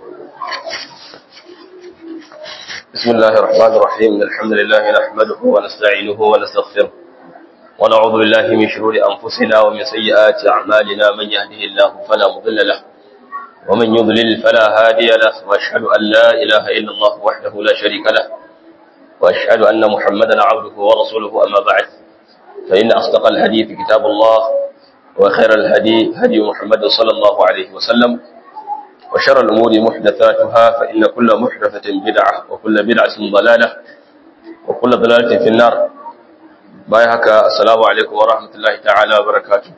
بسم الله الرحمن الرحيم إن الحمد لله نحمده ونستعينه ونستغفره ونعوذ بالله من شرور أنفسنا ومن سيئات أعمالنا من يهده الله فلا مضل له ومن يضلل فلا هادي له وأشهد أن لا إله إلا الله وحده لا شريك له وأشهد أن محمدا عبده ورسوله أما بعد فإن أصدق الحديث كتاب الله وخير الهدي هدي محمد صلى الله عليه وسلم وشر الأمور محدثاتها فإن كل محدثة بدعة وكل بدعة ضلالة وكل ضلالة في النار بايهك السلام عليكم ورحمة الله تعالى وبركاته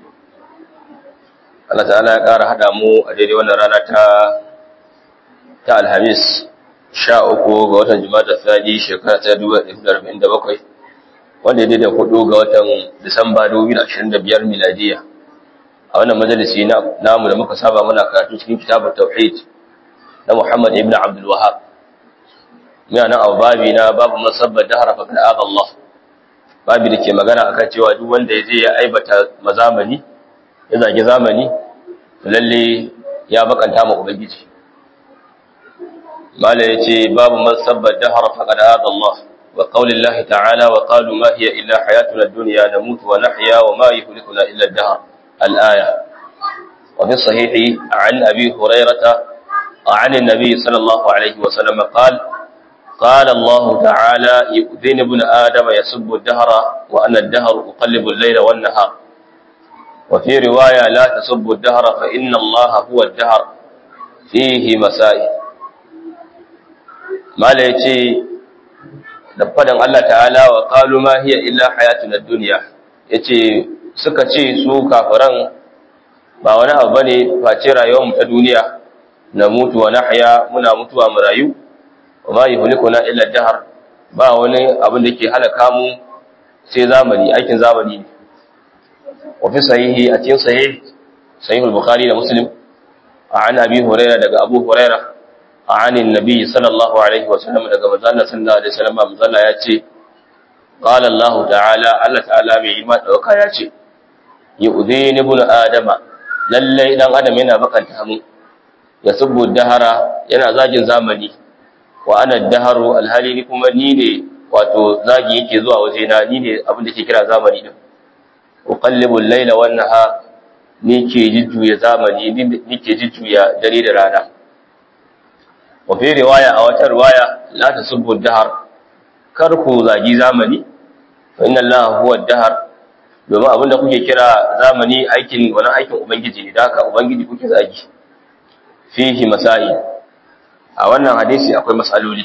Allah ta'ala ya ƙara haɗa mu a daidai wannan rana ta ta Alhamis sha uku ga watan Jumada Thani shekara ta dubu ɗaya da arba'in da bakwai wanda ya daidai hudu ga watan Disamba dubu biyu da ashirin da biyar miladiya a wannan majalisi namu da muka saba muna karatu cikin kitabun tauhid na Muhammad ibn Abdul Wahhab muna nan a babi na babu masabbar dahara fa kada Allah babi da ke magana akan cewa duk wanda ya je ya aibata mazamani ya zagi zamani lalle ya bakanta ma ubangiji mala yace babu masabbar dahara fa kada Allah wa qaulillahi ta'ala wa qalu ma hiya illa hayatuna ad-dunya namutu wa nahya wa ma yuhlikuna illa ad-dahr الآية وفي الصحيح عن أبي هريرة عن النبي صلى الله عليه وسلم قال قال الله تعالى يؤذن ابن آدم يسب الدهر وأنا الدهر أقلب الليل والنهار وفي رواية لا تسب الدهر فإن الله هو الدهر فيه مسائل ما ليتي دفدن الله تعالى وقالوا ما هي إلا حياتنا الدنيا يتي suka ce su kafiran ba wani abu bane face rayuwarmu ta duniya na mutu wa nahya muna mutuwa mu rayu wa ma yuhlikuna illa dahar ba wani abin da ke halaka mu sai zamani aikin zamani ne wa fi sahihi a cikin sahih sahih al-bukhari da muslim an abi huraira daga abu huraira an annabi sallallahu alaihi wa sallam daga manzon sallallahu alaihi wa sallam manzon ya ce qala allah ta'ala allah ta'ala mai ima dauka ya ce yu'dhini ibn adama lalle dan adam yana bakanta mu ya subbu dahara yana zagin zamani wa ana daharu alhali ni kuma ni ne wato zagi yake zuwa waje na ni ne abin da ke kira zamani din uqallibu al-layla wan nahar ni ke jujjuya zamani ni ke jujjuya dare da rana wa fi riwaya a wata riwaya la tasubbu dahar kar ku zagi zamani fa inna allaha huwa ad-dahar domin abinda kuke kira zamani aikin wani aikin ubangiji ne da haka ubangiji kuke zagi fihi masai a wannan hadisi akwai matsaloli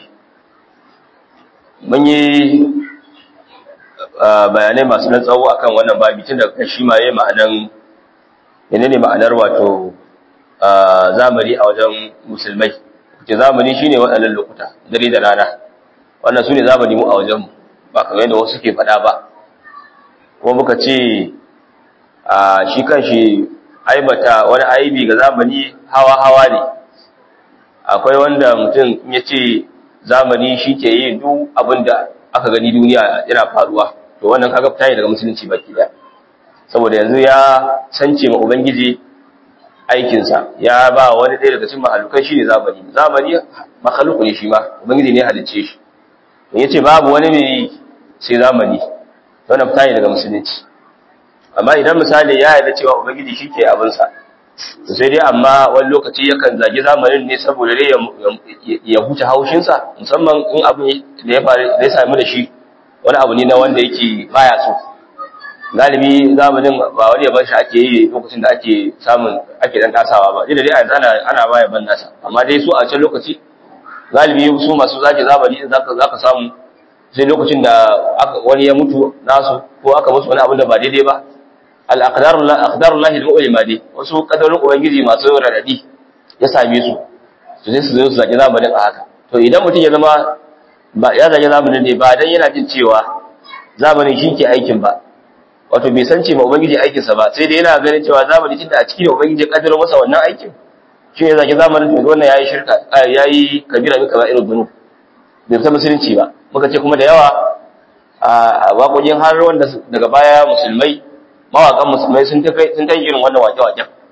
mun yi bayanai masu nan tsawo akan wannan babi tun daga shi ma yayi ma'anan menene ma'anar wato zamani a wajen musulmai ke zamani shine waɗannan lokuta dare da rana wannan su ne zamani mu a wajenmu ba kamar yadda wasu ke faɗa ba kuma muka ce a shi kanshi aibata wani aibi ga zamani hawa-hawa ne akwai wanda mutum ya ce zamani shi ke yi duk abin da aka gani duniya yana faruwa to wannan kaga fita ne daga musulunci baki daya saboda yanzu ya sance ma ubangiji aikinsa ya ba wani ɗaya daga cikin mahalukai shi ne zamani zamani makhaluku ne shi ma ubangiji ne halicce shi ya ce babu wani mai sai zamani wannan fita ne daga musulunci amma idan misali ya yarda cewa ubangiji shi ke abinsa to sai dai amma wani lokaci yakan zagi zamanin ne saboda dai ya huce haushinsa musamman in abin da ya faru da ya sami da shi wani abu ne na wanda yake baya so galibi zamanin ba wani yaban shi ake yi lokacin da ake samun ake dan tasawa ba dai dai yanzu ana ana baya ban nasa amma dai su a can lokaci galibi su masu zagi zamani zaka zaka samu sai lokacin da wani ya mutu nasu ko aka musu wani abin da ba daidai ba al-aqdarullahi al-mu'lima dai wasu kadarin ubangiji masu radadi ya same su to sai su zo su zaki zamanin a haka to idan mutum ya zama ba ya zaki zamanin ne ba dan yana jin cewa zamanin shi ke aikin ba wato bai san ce ma ubangiji aikin sa ba sai dai yana ganin cewa zamani tunda a cikin ubangiji ya kaddara masa wannan aikin shi ne zaki zamanin to wannan yayi shirka yayi kabira min kaba'irud dhunub bai ta musulunci ba muka ce kuma da yawa a waƙoƙin har wanda daga baya musulmai mawaƙan musulmai sun ta sun ta irin wannan waƙe-waƙen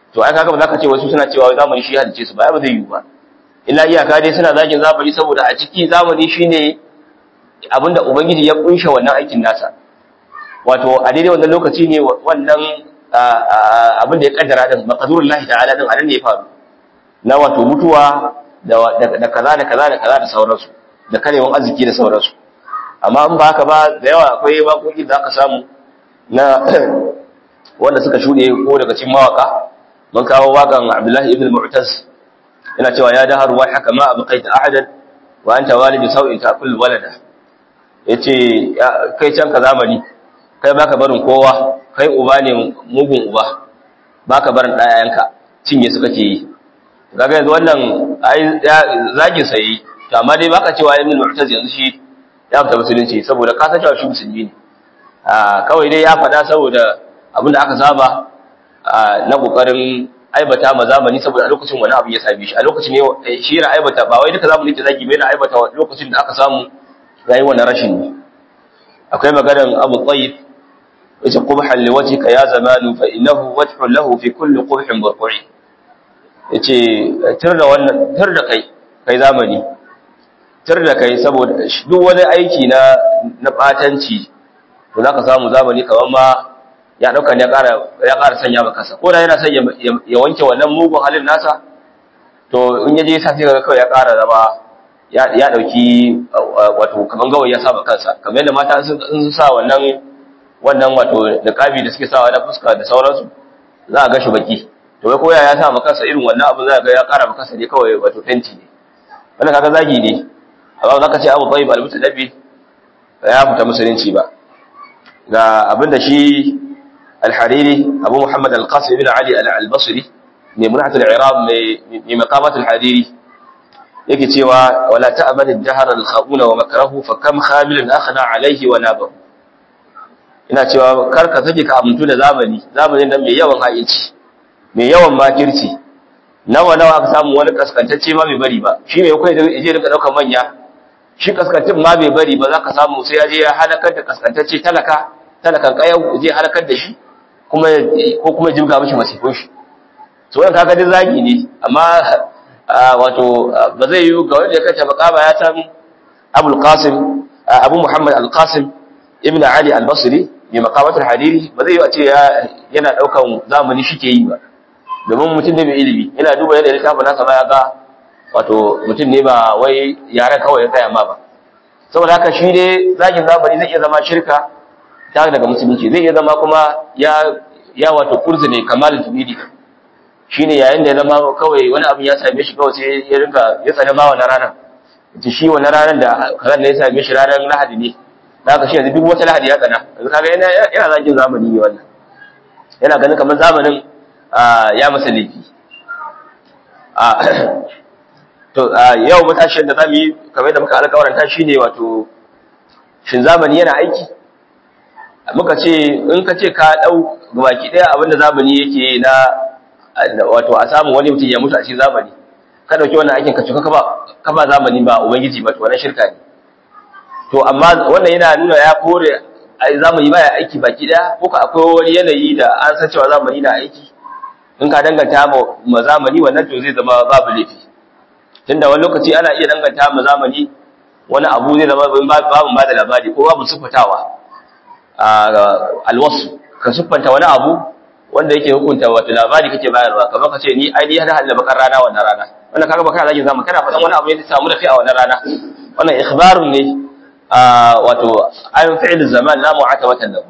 to ai kaga ba za ka ce wasu suna cewa zamani shi halice su ba ba zai yi ba illa iyaka dai suna zagin zamani saboda a ciki zamani shine abinda ubangiji ya kunshe wannan aikin nasa wato a daidai wannan lokaci ne wannan abin da ya kaddara din maqdurullahi ta'ala din anan ne ya faru na wato mutuwa da kaza da kaza da kaza da sauransu da karewan arziki da sauransu amma in ba haka ba da yawa akwai waƙoƙi da aka samu na wanda suka shuɗe ko daga cikin mawaka mun kawo waƙan Abdullahi ibn Mu'taz yana cewa ya dahar wa haka ma abqaita ahadan wa anta walidu sau'in ta'kul walada yace kai can ka zamani kai baka barin kowa kai uba ne mugun uba baka barin ɗayayenka cinye su kake yi kaga yanzu wannan ai zagin sai to amma dai baka cewa ibn mu'taz yanzu shi ya fita musulunci saboda ka san cewa shi musulmi ne a kawai dai ya faɗa saboda abin da aka saba na kokarin aibata ma zamani saboda a lokacin wani abu ya same shi a lokacin ne shi yana aibata ba wai duka zamani ke zagi bai yana aibata lokacin da aka samu rayuwar na rashin ne akwai maganar Abu Tayyib yace qubhan liwajhika ya zamanu fa innahu wajhun lahu fi kulli qubhin burqi yace tir da wannan tir da kai kai zamani tir da kai saboda duk wani aiki na na batanci to zaka samu zamani kaman ma ya dauka ne ya ƙara ya ƙara sanya maka kasa ko da yana son ya wanke wannan mugun halin nasa to in yaje sa sai ga kawai ya ƙara zama ya ya dauki wato kaman gawayi ya saba kansa kamar yadda mata sun sa wannan wannan wato niqabi da suke sawa na fuska da sauransu za a ga shi baki to wai koya ya sa maka kansa irin wannan abu za ga ya ƙara maka kansa ne kawai wato fenti ne wannan kaga zagi ne amma za ka ce abu tayyib al-mutadabi ya fita musulunci ba ga abinda shi al-hariri abu muhammad al-qasim ibn ali al-basri mai munhat al-irab mai maqamat al-hariri yake cewa wala ta'mal ad-dahr al-khabuna wa makrahu fa kam khamilun akhna alayhi wa nabahu ina cewa kar ka sake ka amuntu da zamani zamanin nan mai yawan haici mai yawan makirci nawa nawa aka samu wani kaskantacce ma bai bari ba shi mai kai da je rinka daukar manya shi kaskantin ma bai bari ba za ka samu sai ya je ya halakar da kaskantacce talaka talakan kayau je halakar da shi kuma ko kuma jibga mishi masifin shi so wannan kaga dai zagi ne amma wato ba zai yi ga wanda ya kace bakaba ya san Abul Qasim Abu Muhammad Al-Qasim Ibn Ali Al-Basri mai maqamatul hadiri ba zai yi a ce yana daukan zamani shike yi ba domin mutum ne mai ilimi yana duba yadda littafin nasa ba ya ga wato mutum ne ba wai yaren kawai ya tsaya ma ba saboda haka shi ne zagin zamani zai iya zama shirka ta daga musulunci zai iya zama kuma ya ya wato kurzi ne kamar tubidi shine yayin da ya zama kawai wani abu ya same shi kawai sai ya rinka ya tsane ma wannan ranar ita shi wannan ranar da kazan da ya same shi ranar lahadi ne da haka shi yanzu duk wata lahadi ya tsana yanzu kaga yana yana zagin zamani ne wannan yana ganin kamar zamanin ya masa laifi to yau matashin da zamu yi kamar da muka alƙawaranta shine wato shin zamani yana aiki muka ce in ka ce ka dau baki daya abinda zamani yake na wato a samu wani mutum ya mutu a cikin zamani ka dauki wannan aikin ka cuka ka ba ka ba zamani ba ubangiji ba to wannan shirka ne to amma wannan yana nuna ya kore zamani baya aiki baki daya ko ka akwai wani yanayi da an san cewa zamani na aiki in ka danganta ma zamani wannan to zai zama babu laifi tunda wani lokaci ana iya danganta ma zamani wani abu zai zama babu ba da labari ko babu siffatawa alwasu ka siffanta wani abu wanda yake hukunta wato labari kake bayarwa kamar ka ce ni ai ni hada halla bakar rana wannan rana wannan kaga baka zaki zama kana faɗan wani abu ya samu da fi a wannan rana wannan ikhbarun ne wato an fi'il zaman la mu'atabatan lahu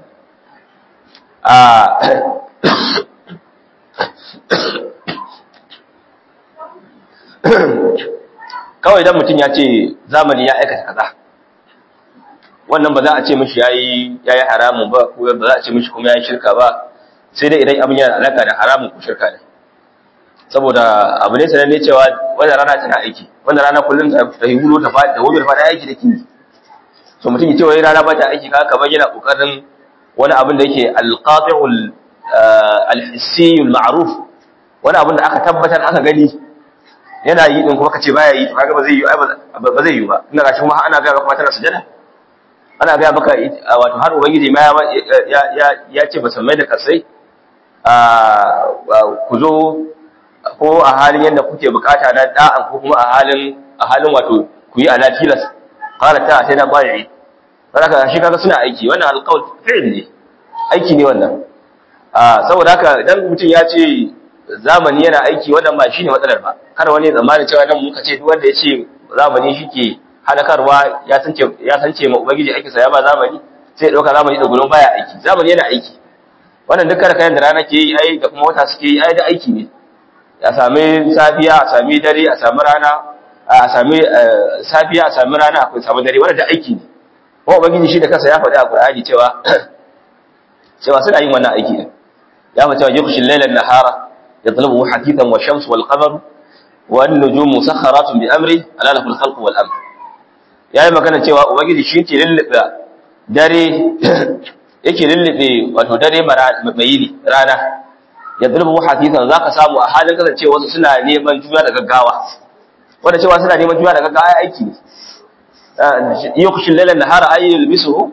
kawai idan mutum ya ce zamani ya aikata kaza wannan ba za a ce mishi yayi yayi haramun ba ko ba za a ce mishi kuma yayi shirka ba sai dai idan abin yana alaka da haramun ko shirka ne saboda abu ne sanan ne cewa wannan rana tana aiki wannan rana kullum ta ta hulo ta fadi da wuri fadi aiki da kini so mutum ya ce wai rana ba ta aiki kaga kamar yana kokarin wani abin da yake alqati'ul alhissiyul ma'ruf wani abin da aka tabbatar aka gani yana yi din kuma kace baya yi to kaga ba zai yi ba zai yi ba ina gashi kuma ana ga kuma tana sujada ana ga maka wato har ubangiji ma ya ya ya ce ba san mai da kasai ku zo ko a halin yadda kuke bukata na da'an ko kuma a halin a halin wato ku yi ala tilas qala ta sai na bai'i saboda shi kaga suna aiki wannan alqaul fi'l ne aiki ne wannan a saboda haka idan mutum ya ce zamani yana aiki wannan ba shine matsalar ba kar wani zamani cewa nan muka ce duk wanda ya ce zamani shike halakarwa ya sance ya sance ma ubangiji aiki sa ya ba zamani sai ya dauka zamani da gulun baya aiki zamani yana aiki wannan duk kayan da rana ke yi ai da kuma wata suke yi ai da aiki ne a sami safiya a sami dare a sami rana a sami safiya a sami rana akwai sami dare wannan da aiki ne kuma ubangiji shi da kansa ya faɗi a Qur'ani cewa cewa suna yin wannan aiki din ya mace wa yukhshi al-layla an-nahara yatlubu hakithan wa shams wal qamar wan nujumu musakharatun bi amri ala lahu al-khalqu wal amr yayi magana cewa ubangiji shi ke lullube dare yake lullube wato dare mai yini rana ya zulmu hadithan zaka samu a halin kasance wasu suna neman juna da gaggawa wanda cewa suna neman juna da gaggawa aiki ne yukhshi al-layla an-nahara ay yalbisuhu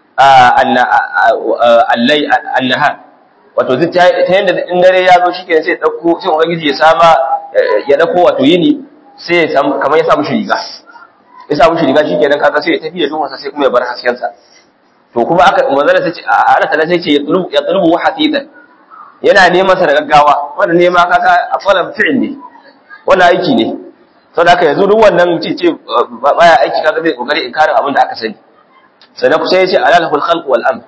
allai an-nahar wato ta yanda in dare ya zo shike sai dauko sai ubangiji ya sama ya dauko wato yini sai ya samu kamar ya samu shi riga ya samu shi riga shikenan kaga sai ya tafi da duhunsa sai kuma ya bar hasken sa to kuma aka manzala sai ce Allah ta sai ce ya tulubu ya tulubu hatitan yana neman sa da gaggawa wannan nema kaga afalan fi'il ne wannan aiki ne saboda haka yanzu duk wannan ce ce baya aiki kaga zai kokari inkarin abin da aka sani sannan kusa yace alalahul khalq wal amr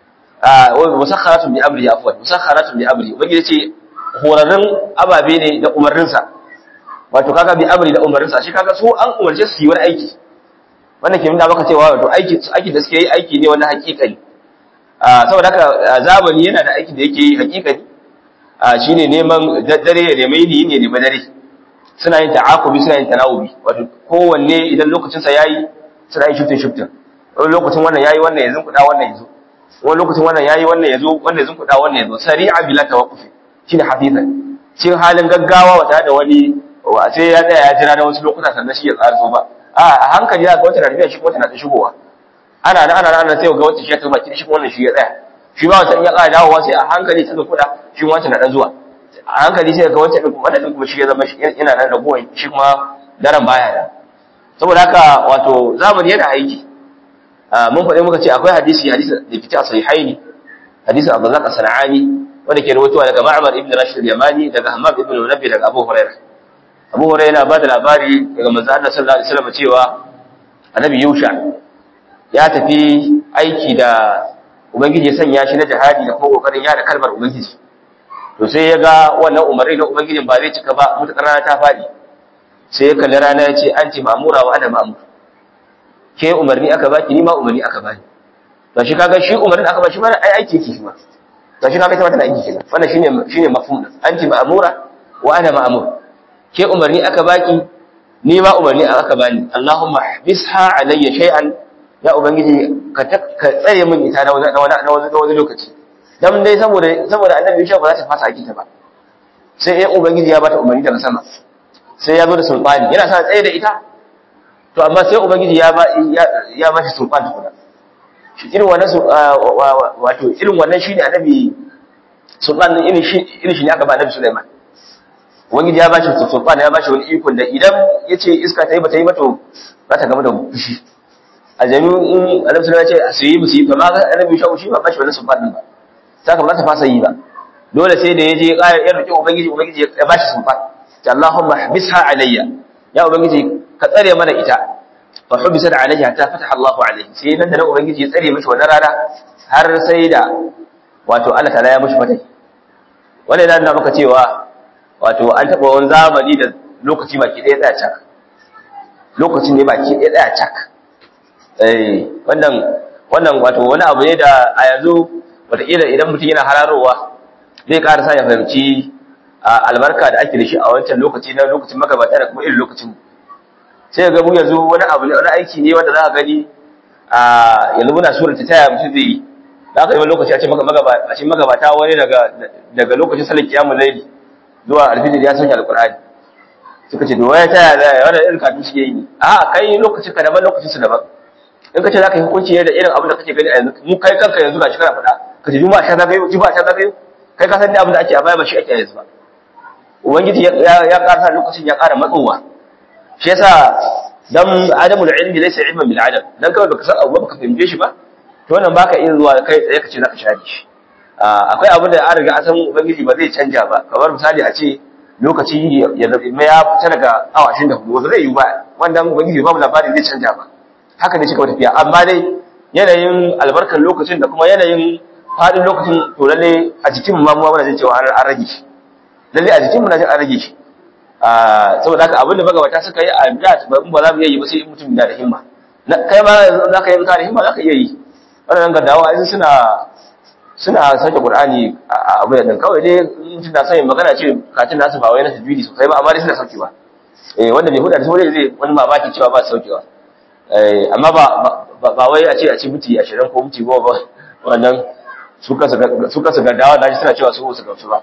ah wa musakharatun bi amri afwan musakharatun bi amri ubangiji ce horarrun ababe ne da umarnin sa wato kaga bi amri da umarnin sa shi kaga su an umarce su yi wani aiki wannan ke nuna maka cewa wato aiki aiki da suke yi aiki ne wani hakikani saboda haka zamani yana da aikin da yake yi hakikani shine neman dare ya nemi yini ne nemi dare suna yin ta'akubi suna yin tanawubi wato kowanne idan lokacin sa yayi suna yin shifting shifting wani lokacin wannan yayi wannan yanzu kuda wannan yazo wani lokacin wannan yayi wannan yazo wannan yanzu kuda wannan yazo sari'a bila tawaqqufi shine hafizan cikin halin gaggawa wata da wani sai ya tsaya ya jira na wasu lokuta sannan shi ya tsara so ba a hankali za ga wata na tafiya shi kuma wata na ta shigowa ana nan ana nan sai ga wata shi ya tafi baki shi kuma wannan shi ya tsaya shi ba wancan ya ƙara dawowa sai a hankali ta kuɗa shi wancan na ɗan zuwa a hankali sai ga wancan ɗin kuma wannan kuma shi ya zama yana nan da gowa shi kuma daren baya da saboda haka wato zamani yana aiki mun faɗi muka ce akwai hadisi hadisi da fita a sahihaini hadisi Abu Zaka Sana'ani wanda ke rawaitowa daga Ma'mar ibn Rashid al-Yamani daga Hammad ibn Munabbi daga Abu Hurairah Abu Hurairah yana ba da labari daga manzo Allah sallallahu alaihi wasallam cewa Annabi Yusha ya tafi aiki da Ubangiji ya sanya shi na jihadi da kuma kokarin yada kalmar Ubangiji to sai ya ga wannan umarni na Ubangijin ba zai cika ba mutakar rana ta faɗi sai ya kalli rana ya ce anti ma'mura wa ana ma'mur ke umarni aka baki ni ma umarni aka bani to shi kaga shi umarnin aka ba shi ma ai aiki yake shi ma to shi kaga ita ma tana aiki kenan wannan shine shine mafhum anti ma'mura wa ana ma'mur ke umarni aka baki ni ma umarni aka bani Allahumma habisha alayya shay'an ya ubangiji ka tsare min ita na wani na wani lokaci dan dai saboda saboda annabi Yusha ba za ta fasa aiki ta ba sai ya ubangiji ya bata umarni daga sama sai ya zo da sulfani yana sa tsaye da ita to amma sai ubangiji ya ba ya ba shi sulfani tukuna shi irin wannan wato irin wannan shine annabi sulfan irin shi irin shi ne aka ba annabi Sulaiman ubangiji ya ba shi sulfani ya ba shi wani ikon da idan yace iska ta yi ba ta yi ba to za ta gama da fushi a jami'in annabi sallallahu alaihi wasallam ce su yi musu yi fa ma annabi shawo shi ba bashi wannan sulfan din ba saka ba ta fasa yi ba dole sai da yaje ya roki ubangiji ubangiji ya bashi sulfan ta Allahumma habisha alayya ya ubangiji ka tsare mana ita fa hubisat alayya ta fataha Allahu alayhi sai nan da nan ubangiji ya tsare mishi wannan rana har sai da wato Allah ta'ala ya mishi fatai wannan yana nuna maka cewa wato an taba wani zamani da lokaci baki ɗaya tsaya cak lokacin ne baki ɗaya tsaya cak wannan wannan wato wani abu ne da a yanzu wataƙila idan mutum yana hararowa zai ƙara sa ya fahimci albarka da ake da shi a wancan lokaci na lokacin magabata da kuma irin lokacin sai ga mu yanzu wani abu ne wani aiki ne wanda za ka gani a yanzu muna surar ta taya mutum zai yi za ka yi wani lokaci a ce magabata wani daga lokacin salar kiyamun laili zuwa alfijir ya sauke alƙur'ani suka ce domin ya taya da wani irin kafin suke yi a kai lokacin ka daban lokacin su daban in ka ce za ka yi hukunci ne da irin abin da kake gani a yanzu mu kai kanka yanzu ga shi kana faɗa ka ce juma'a sha za ka yi juma'a sha za ka yi kai ka san da abin da ake a baya ba shi ake yanzu ba ubangiji ya ya ƙara lokacin ya ƙara matsowa shi yasa dan adamul ilmi laysa ilman bil adam dan kawai baka san abu baka fahimce shi ba to wannan baka iya zuwa kai tsaye ka ce zaka share shi akwai abin da an riga an san ubangiji ba zai canja ba kamar misali a ce lokaci ya zama ya fita daga awa 24 wanda zai yi ba wannan ubangiji ba mu labari zai canja ba haka ne shi kawai tafiya amma dai yanayin albarkar lokacin da kuma yanayin fadin lokacin to lalle a jikin mu ma muna jin cewa an rage shi lalle a jikin mu na jin an rage shi saboda haka abin da magabata suka yi a da ba ba za mu iya yi ba sai in mutum da himma kai ma za ka yi ka da himma za ka iya yi wannan gaddawa ai suna suna sauke Qur'ani a abu da kawai dai mutum na son magana ce katin nasu ba wai na tajwidi sosai ba amma dai suna saukewa eh wanda bai huda da sauran zai wani mamaki cewa ba saukewa eh amma ba ba wai a ce a ci muti 20 ko muti 10 ba wannan su kansu su kansu gaddawa da suna cewa su su gamsu ba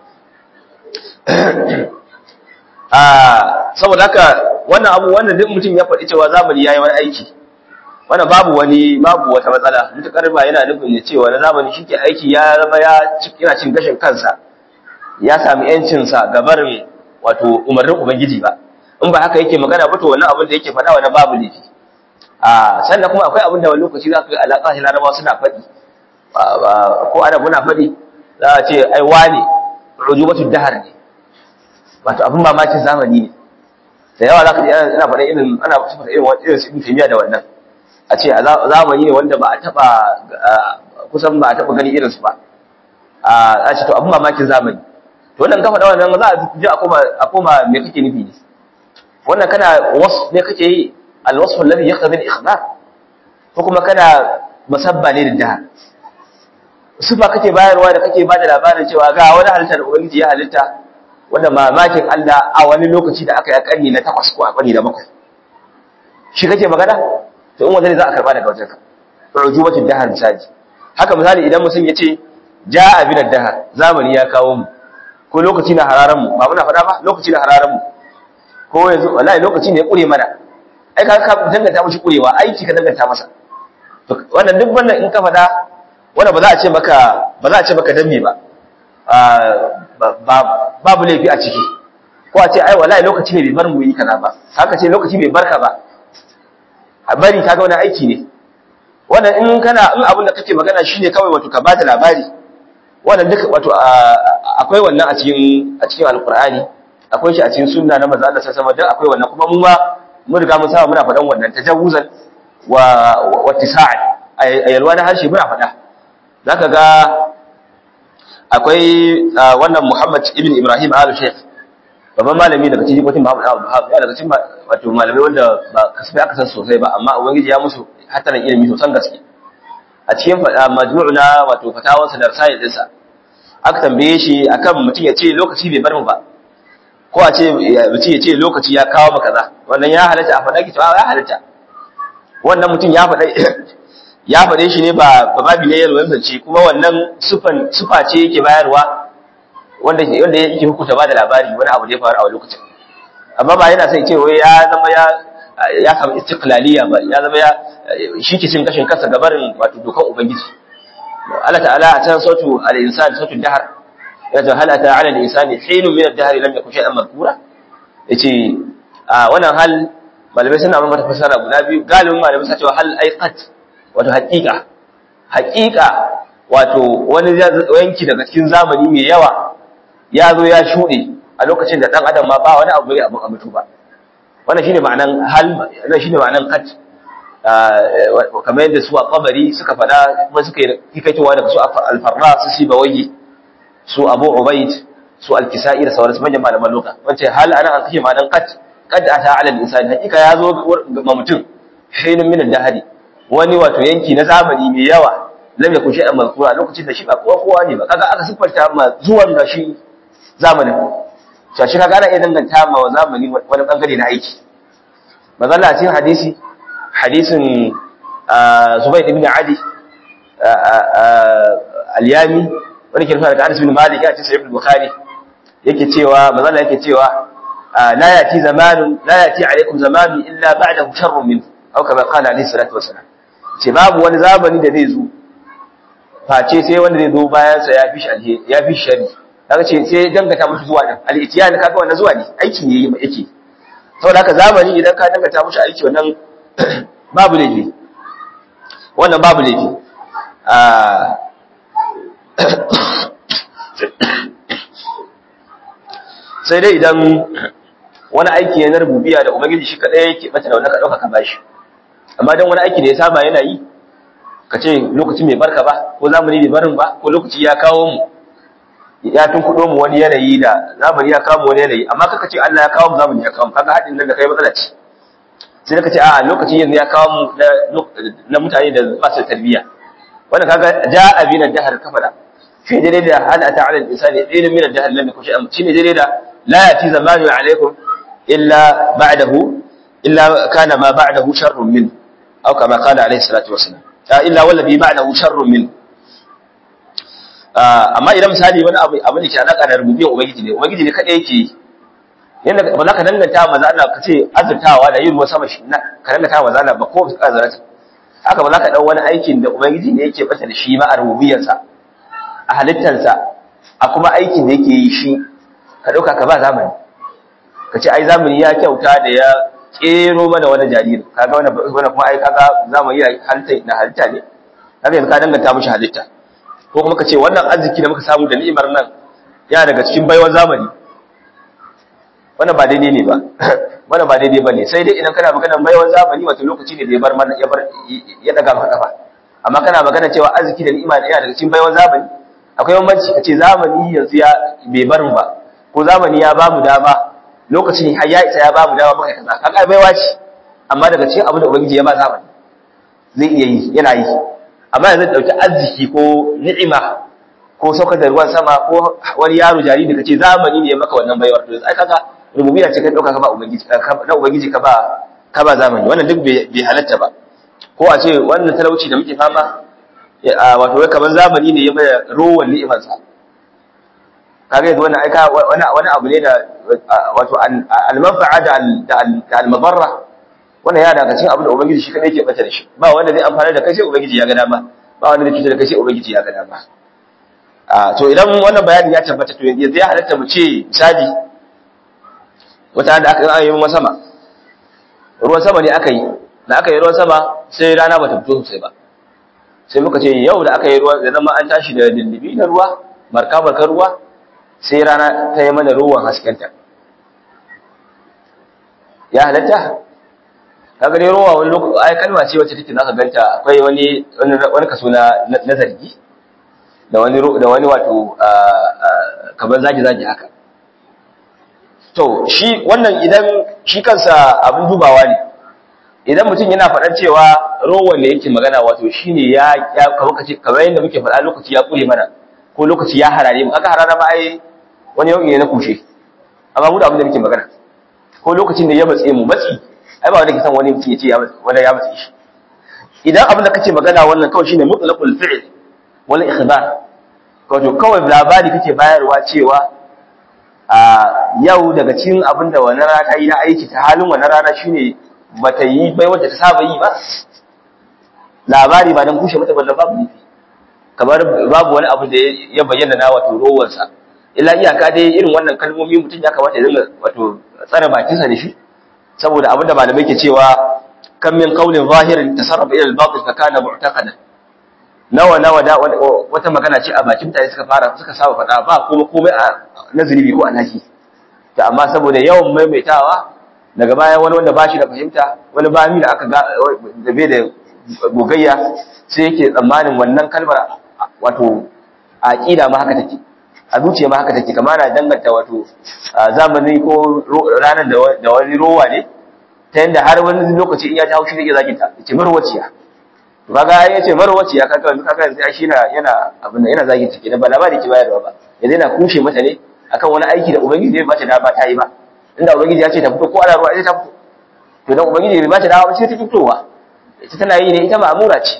ah saboda haka wannan abu wannan duk mutum ya faɗi cewa zamani yayi wani aiki wannan babu wani babu wata matsala mutakar ba yana nufin ya cewa na zamani shi ke aiki ya zama ya yana cin gashin kansa ya sami yancin sa ga barin wato umarnin ubangiji ba in ba haka yake magana ba to wannan abin da yake faɗa wani babu laifi a sannan kuma akwai abin da wani lokaci za ka ga alaƙa shi larabawa suna faɗi ko ana muna faɗi za a ce ai wane rujubatu dahar ne wato abin mamakin zamani ne da yawa za ka ji ana faɗa irin ana faɗa irin irin su ibn da wannan a ce a zamani ne wanda ba a taba kusan ba a taba gani irinsu ba a ce to abin mamakin zamani to wannan kafa da wannan za a ji a koma a koma me kake nufi ne wannan kana wasu ne kake yi alwasfu alladhi yaqtadi al-ikhbar ko kuma kana musabba ne da daha sifa kake bayarwa da kake bada labarin cewa ga wani halitta da ubangiji ya halitta wanda mamakin Allah a wani lokaci da aka yi a karni na takwas ko a karni na bakwai shi kake magana to in wanda za a karba daga wajenka rujubatul dahar misali haka misali idan mutum ya ce ja'a bin dahar zamani ya kawo mu ko lokaci na hararan mu ba muna faɗa ba lokaci na hararan mu ko yanzu wallahi lokaci ne ya kure mana ai ka ka danganta mushi kurewa aiki ka danganta masa to wannan duk wannan in ka faɗa wannan ba za a ce maka ba za a ce maka dambe ba babu laifi a ciki ko a ce ai wallahi lokaci ne bai bar mu yi kaza ba haka ce lokaci bai barka ba a bari kaga wani aiki ne wannan in kana in abin da kake magana shine kawai wato ka bada labari wannan duka wato akwai wannan a cikin a cikin alqur'ani akwai shi a cikin sunna na manzo Allah sallallahu alaihi akwai wannan kuma mu ma mun riga mun saba muna faɗan wannan tajawuzan wa wa tisa'an ayalwa na harshe muna faɗa zaka ga akwai wannan Muhammad ibn Ibrahim al-Sheikh babban malami daga cikin kwatin Muhammad Abu Wahab ya daga cikin wato malamai wanda ba kasafai aka san sosai ba amma ubangiji ya musu hatarin ilimi sosan gaske a cikin majmu'u na wato fatawansa da rasail dinsa aka tambaye shi akan mutum ya ce lokaci bai bar mu ba ko a ce mutum ya ce lokaci ya kawo maka kaza wannan ya halatta a faɗa ki ya halatta wannan mutum ya faɗa ya faɗe shi ne ba babi ne yalwan zance kuma wannan sufan sufa ce yake bayarwa wanda wanda yake hukunta ba da labari wani abu da ya faru a lokacin amma ba yana sai ce wai ya zama ya ya samu istiqlaliya ba ya zama ya shi ke cin kashin kansa gabarin wato dokan ubangiji Allah ta'ala a can sautu al-insan sautu dahar ya ce hal ata ala al-insani hinun min ad-dahr lam yakun shay'an madhkura yace a wannan hal malamai suna mata fasara guda biyu galibin malamai suna cewa hal aiqat wato haqiqa haqiqa wato wani yanki daga cikin zamani mai yawa ya zo ya shuɗe a lokacin da ɗan adam ma ba wani abu mai abin a mutu ba wannan shine ma'anan hal wannan shine ma'anan kat kamar yadda su a kabari suka faɗa kuma suka yi hikaitowa daga su alfarra su sibawai su abu ubaid su alkisa'i da sauransu manyan malaman loka wance hal ana an kashe ma'anan kat kad ata ala al-insani hakika ya zo ga mutum hinun min dahari wani wato yanki na zamani mai yawa lam yakun shay'an mazkura lokacin da shi ba kowa kowa ne ba kaga aka siffanta ma zuwan da shi zamanin to shi kaga ana iya danganta ma zamani wani bangare na aiki mazalla cikin hadisi hadisin Zubayd ibn Ali al-Yami wani ke rufa daga Anas bin Malik ya ce Sahih al-Bukhari yake cewa mazalla yake cewa la yati zamanun la yati alaikum zamanun illa ba'dahu sharrun min aw kama qala alayhi salatu wassalam ce babu wani zamani da zai zo face sai wanda zai zo bayan sa ya fi shi alheri ya fi shi shari kaga ce sai dangata mushi zuwa din al-itiyan kaga wannan zuwa ne aiki ne yake saboda haka zamani idan ka dangata mushi aiki wannan babu laifi wannan babu laifi sai dai idan wani aiki ya na rububiya da ubangiji shi kadai yake bata da wani ka dauka ka bashi amma dan wani aiki da ya saba yana yi ka ce lokaci mai barka ba ko zamani bai barin ba ko lokaci ya kawo mu ya tun kudo mu wani yanayi da zamani ya kawo mu wani yanayi amma kaka ce Allah ya kawo mu zamani ya kawo mu kaga hadin nan da kai matsala ce sai ka ce a lokaci yanzu ya kawo mu na mutane da ba su tarbiyya wannan kaga ja'a bina dahar kafara shi daidai da hal ata ala al-insani ilmin min ad-dahr lam yakun shay'an shine daidai da la yati zamanu alaikum illa ba'dahu illa kana ma ba'dahu sharrun min aw kama qala alayhi salatu wassalam illa wallabi ba'dahu sharrun min amma idan misali wani abu abu ne ke alaka da rububiyar ubangiji ne ubangiji ne kadai yake yi yanda ba za ka danganta maza Allah ka ce azurtawa da yin ruwa sama shi ka danganta maza Allah ba ko ka zarata haka ba za ka dau wani aikin da ubangiji ne yake bata da shi ma a rububiyarsa a halittarsa a kuma aikin da yake yi shi ka dauka ka ba zamani ka ce ai zamani ya kyauta da ya kero mana wani jariri kaga wannan wannan kuma ai kaga zamani ya halitta na halitta ne kaga yanzu ka danganta mishi halitta ko kuma ka ce wannan arziki da muka samu da ni'imar nan ya daga cikin baiwan zamani wannan ba daidai ne ba wannan ba daidai bane sai dai idan kana magana baiwan zamani wato lokaci ne da ya bar mana ya bar ya daga maka kafa amma kana magana cewa arziki da ni'ima ya daga cikin baiwan zamani akwai bambanci kace zamani yanzu ya bai bar mu ba ko zamani ya bamu dama lokacin har ya isa ya bamu dama muka kaza kaga baiwa ce amma daga cikin abin da ubangiji ya ba zamani zai iya yi yana yi amma yanzu dauki arziki ko ni'ima ko saukar da ruwan sama ko wani yaro jariri da kace zamani ne ya maka wannan baiwar to ai kaga rububiyya ce kai dauka ka ba ubangiji na ubangiji ka ba ka ba zamani wannan duk bai halatta ba ko a ce wannan talauci da muke fama wato wai kaman zamani ne ya mai rowan ni'imar sa kaga yanzu wannan aika wani wani abu ne da wato al-manfa'a da al-madarra wannan ya daga cikin abin da ubangiji shi kadai ke bata da shi ba wanda zai amfana da kai sai ubangiji ya ga dama ba wanda zai cutar da kai sai ubangiji ya ga dama a to idan wannan bayani ya tabbata to yanzu ya halatta mu ce misali wata da aka yi ruwan sama ruwan sama ne aka yi da aka yi ruwan sama sai rana bata fito sosai ba sai muka ce yau da aka yi ruwan da zama an tashi da dindibi na ruwa marka markar ruwa sai rana ta yi mana ruwan haskenta ya halatta kaga dai ruwa wani lokaci ai kalma ce wacce take zaka ganta akwai wani wani kaso na na zargi da wani da wani wato kamar zagi zagi haka to shi wannan idan shi kansa abin dubawa ne idan mutum yana faɗar cewa rowan da yake magana wato shine ya ya kamar kace kamar yadda muke faɗa lokaci ya kure mana ko lokaci ya harare mu aka harara ma ai wani yau ne na kushe amma mu da abin da muke magana ko lokacin da ya matse mu matsi ai ba wanda ke san wani mutum ya ce ya wanda ya matse shi idan abin da kace magana wannan kawai shine mutlaqul fi'l wal ikhbar wato kawai labari kake bayarwa cewa a yau daga cikin abin da wani rana ta yi na aiki ta halin wani rana shine bata yi bai wanda ta saba yi ba labari ba don kushe mata ballan babu nufi kamar babu wani abu da ya bayyana na wato rowarsa illa iyaka dai irin wannan kalmomi mutum ya kamata ya dinga wato tsare bakinsa da shi saboda abin da malamai ke cewa kan min qaulin zahirin tasarrafa ila al-batil fa kana mu'taqada nawa nawa da wata magana ce a bakin mutane suka fara suka saba faɗa ba kuma komai a nazari ko alhaki to amma saboda yawan maimaitawa daga baya wani wanda bashi da fahimta wani bami da aka ga da bai da gogayya sai yake tsammanin wannan kalmar wato aqida ma haka take a zuciya ma haka take kamar na danganta wato zamani ko ranar da wani rowa ne ta yanda har wani lokaci in ya ji haushi zai zaki ta ce marwaciya to kaga ya ce marwaciya kaga yanzu kaga yanzu shi yana yana abin da yana zagi take da ba labari ki bayarwa ba yanzu yana kushe mata ne akan wani aiki da ubangiji bai bata da ba ta yi ba inda ubangiji ya ce ta fito ko ana ruwa ita ta fito to dan ubangiji bai bata da ba sai ta fitowa ita tana yi ne ita ma'amura ce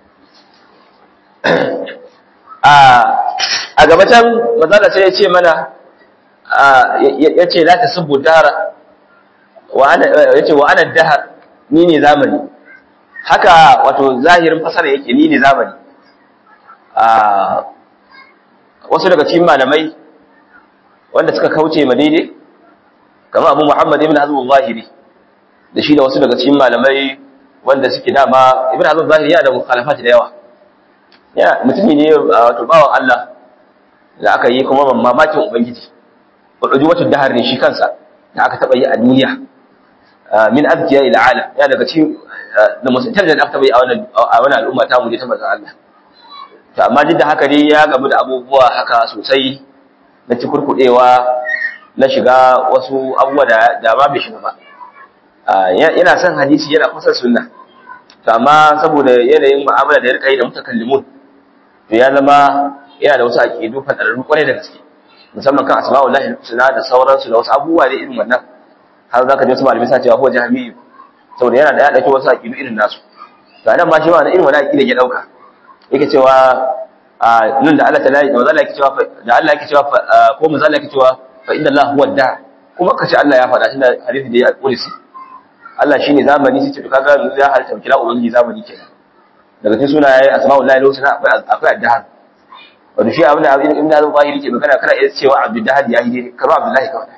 a a gaba can manzala sai ya ce mana ya ce la tasubbu dara wa ana ya ce wa ana dahar ni ne zamani haka wato zahirin fasara yake ni ne zamani a wasu daga cikin malamai wanda suka kauce ma daidai kamar abu muhammad ibn hazm zahiri da shi da wasu daga cikin malamai wanda suke dama ibn hazm zahiri yana da mukhalafat da yawa ya mutumi ne wato bawan Allah da aka yi kuma mamakin ubangiji ujuwatu dahar ne shi kansa da aka taba yi a duniya min azkiya ila alam ya daga cikin da musulman da aka taba yi a wannan a wannan al'umma ta mu ne ta manzon Allah to amma duk da haka dai ya gamu da abubuwa haka sosai na cikurkudewa na shiga wasu abubuwa da da ba bai shiga ba yana son hadisi yana kusa sunna to amma saboda yanayin mu'amala da ya rika yi da mutakallimun to ya zama yana da wasu aqidu fadararru kwarai da gaske musamman kan asma'ullahi husna da sauransu da wasu abubuwa da irin wannan har zaka ji wasu malamai sa cewa ko jahmi saboda yana da ya dauki wasu aqidu irin nasu to anan ma shi ma irin wannan aqida ya dauka yake cewa nan da Allah ta'ala da Allah yake cewa da Allah yake cewa ko manzo Allah yake cewa fa inna Allah huwa da kuma kace Allah ya faɗa shi da hadisi da ya alƙulisi Allah shine zamani sai to kaga ya halitta kira ubangiji zamani kenan daga cikin sunaye asma'ullahi husna akwai akwai ad-dahr wanda shi abin da ibn Hazm zahiri ke magana kana iya cewa Abdul Dahad ya yi karo Abdullahi kawai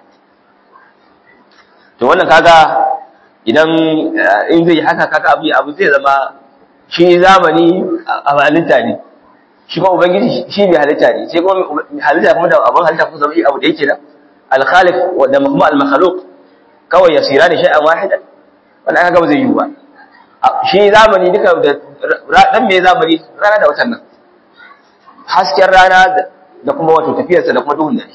to wannan kaga idan in zai haka kaga abu abu zai zama shi zamani a halitta ne shi kuma ubangiji shi ne halitta ne sai kuma halitta kuma da abin halitta kuma zama shi abu da yake da al-khaliq da kuma al-makhluq kawai yasira ne shay'an wahida wannan kaga ba zai yi ba shi zamani duka da dan me zamani rana da watan nan hasken rana da kuma wato tafiyarsa da kuma duhun dare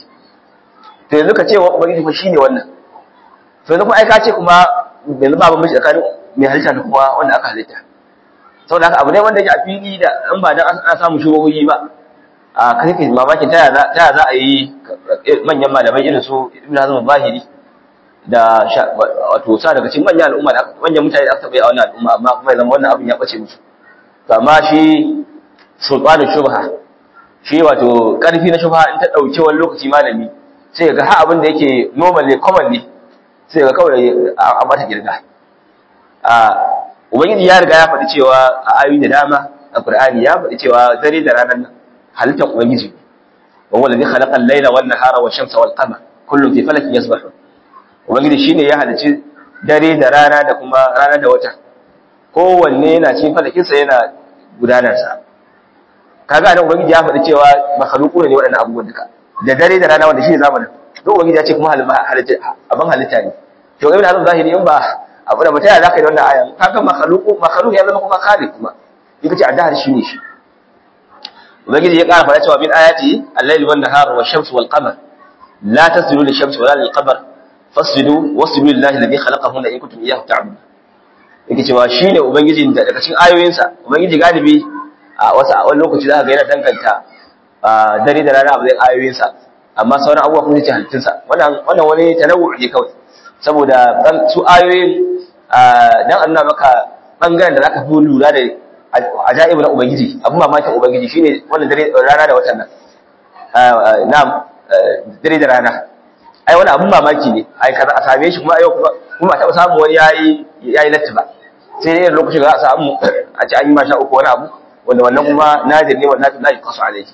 to yanzu ka ce wa ubangiji fa shine wannan to yanzu kuma ai ka ce kuma yanzu ba bambanci tsakanin mai halitta da kuma wanda aka halitta saboda haka abu ne wanda yake a fili da in ba dan an samu shugaboyi ba a kai kai mamakin ta ya za a yi manyan malamai irin su ibn hazm zahiri da wato sa daga cikin manyan al'umma da manyan mutane da aka taɓa a wannan al'umma amma kuma ya zama wannan abin ya ɓace musu to amma shi sultanin shubha shi wato ƙarfi na shubha in ta ɗauki wani lokaci malami sai ga ha abin da yake normal ne common ne sai ga kawai a mata girga a ubangiji ya riga ya faɗi cewa a ayoyi da dama a qur'ani ya faɗi cewa dare da ranar nan halittar ubangiji wa huwa alladhi khalaqa al-layla wan nahara wash shamsa wal qamar kullun fi falakin yasbahun ubangiji shine ya halicci dare da rana da kuma rana da wata kowanne yana cikin falakinsa yana gudanarsa kaga nan ubangiji ya faɗi cewa makhluqu ne waɗannan abubuwan duka da dare da rana wanda shine zamanin to ubangiji ya ce kuma halitta abin halitta ne to ibn hazm zahiri in ba abu da mutaya zaka yi da wannan ayan kaga makhluqu makhluq ya zama kuma khaliq kuma yake ce addahar shine shi ubangiji ya ƙara faɗa cewa min ayati al-layl wan nahar wash shamsu wal qamar la tasjudu lish-shamsi wala lil-qamar fasjudu wasjudu lillahi alladhi khalaqahunna in kuntum iyyahu ta'budun yake cewa shine ubangijin da daga cikin ayoyinsa ubangiji galibi a wasu a wani lokaci za ka ga yana danganta dare da rana a matsayin ayoyinsa amma sauran abubuwa kuma ce halittunsa wannan wannan wani tanawwu ne kawai saboda su ayoyin dan Allah maka bangaren da zaka fi lura da ajaibu na ubangiji abin mamakin ubangiji shine wannan dare rana da watan nan na'am dare da rana ai wani abin mamaki ne ai kaza a same shi kuma yau kuma kuma a taɓa samu wani yayi yayi latti ba sai dai lokacin da za a samu a ci an yi masha uku wani abu wanda wannan kuma nadir ne wannan la yuqasu alayhi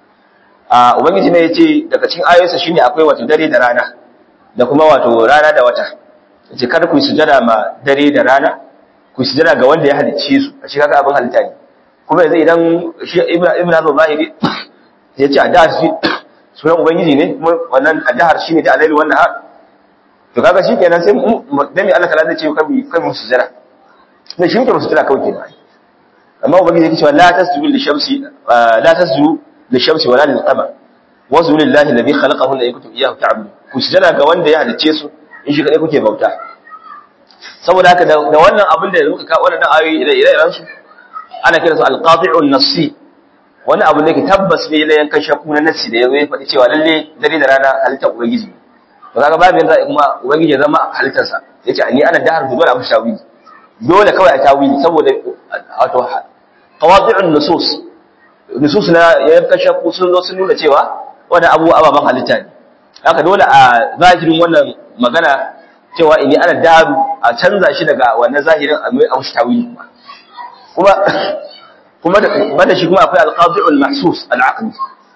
a ubangiji ne yace daga cikin ayoyinsa shine akwai wato dare da rana da kuma wato rana da wata yace kada ku yi sujada ma dare da rana ku yi sujada ga wanda ya halicce su a cikin abin halitta ne kuma yanzu idan shi ibnu ibnu hazm zahiri yace a da shi sunan ubangiji ne kuma wannan adahar shine da alayli wannan har to kaga shikenan sai dan Allah ta'ala zai ce kai kai mu sujada sai shi muke mu sujada kawai kenan amma ubangiji yake cewa la tasjudu lishamsi la tasjudu lishamsi wala lilqamar wasjudu lillahi alladhi khalaqahunna in kuntum iyyahu ta'budun ku sujada ga wanda ya halicce su in shi kadai kuke bauta saboda haka da wannan abin da muka kawo wannan ayoyi ire ire su ana kiransu alqati'un nassi wani abu ne ke tabbas ne na yankan shakku na nassi da yazo ya faɗi cewa lalle dare da rana halittar ubangiji to kaga babu yanda kuma ubangiji ya zama halittarsa yace ni ana dahar dole abu shawili dole kawai a tawili saboda wato qawadi'un nusus nusus na yankan shakku sun zo sun nuna cewa wannan abu ababan halitta ne haka dole a zahirin wannan magana cewa ini ana daru a canza shi daga wannan zahirin a mai amshi tawili kuma kuma kuma da shi kuma akwai al-qadi'ul mahsus al-aqli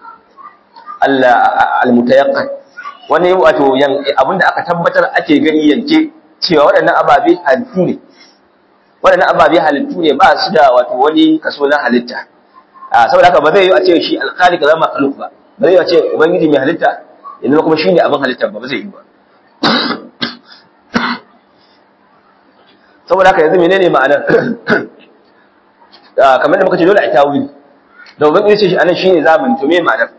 al-mutayaqqan wani wato abinda aka tabbatar ake gani yanke cewa waɗannan ababe halittu ne waɗannan ababe halittu ne ba su da wato wani kaso na halitta saboda haka ba zai yi a ce shi al-khaliq zama makhluq ba ba zai yi a ce ubangiji mai halitta yanzu kuma shine abin halitta ba ba zai yi ba saboda haka yanzu menene ma'anar kamar da muka ce dole a tawili da ubangiji ce shi anan shine zamani to me ma'anar